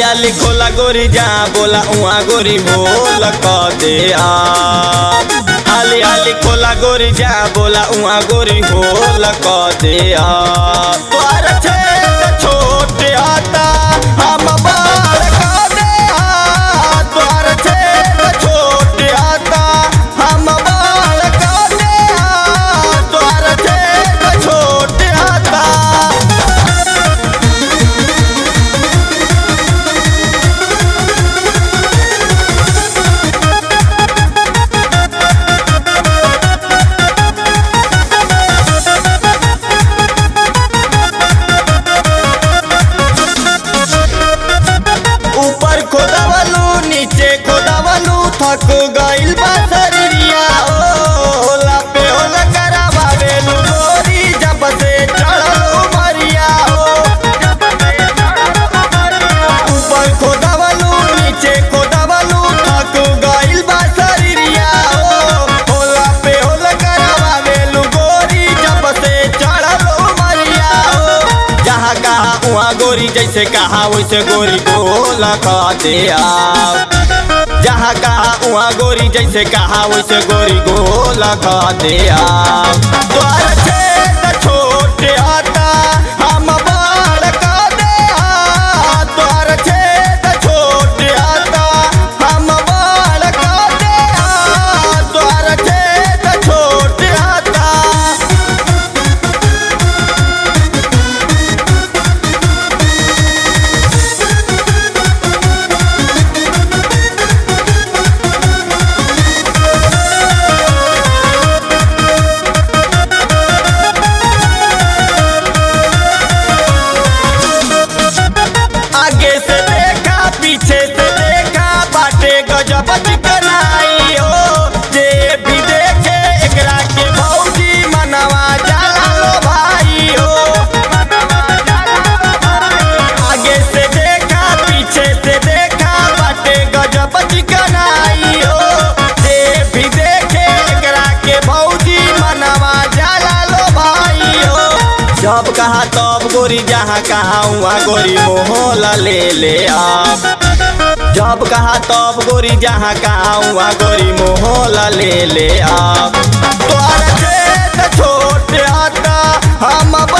आली खोला गोरी जा बोला उहाँ गोरी बोल क दे आ आली आली खोला गोरी जा बोला उहाँ गोरी बोल क दे आ तोर छेद छोट आता हम बाल क दे आ तोर छेद छोट आता हम बाल क दे आ तोर छेद छोट आता ऊपर खोदावलू नीचे खोदावलू थक गइल बा शरीरिया ओ लापे होल करावावेलू गोरी जब से चढ़लू मरिया हो ऊपर खोदावलू नीचे खोदावलू थक गइल बा शरीरिया ओ लापे होल करावावेलू गोरी जब से चढ़लू मरिया हो जहाँ कहा उहाँ गोरी जैसे कहा वैसे गोरी गोल खाते आप जहाँ कहा उहाँ गोरी जैसे कहा वैसे गोरी गोल खाते आप द्वार छेद छोट आता हम बाल का दे आ द्वार छेद छोट आता हम बाल का दे आ द्वार छेद छोट आता आगे से देखा पीछे से देखा बाटे गजब चिकनाई हो जे भी देखे एकरा के भौजी मनवा जाला लो भाई हो आगे से देखा पीछे से देखा बाटे गजब चिकनाई हो जे भी देखे एकरा के भौजी मनवा जाला लो भाई हो जब कहा तब गोरी जहाँ कहा वहाँ गोरी मोहला ले ले आप जब कहा तब गोरी जहाँ कहा वहाँ गोरी मोहला ले ले आप तोर छेद छोट आता हम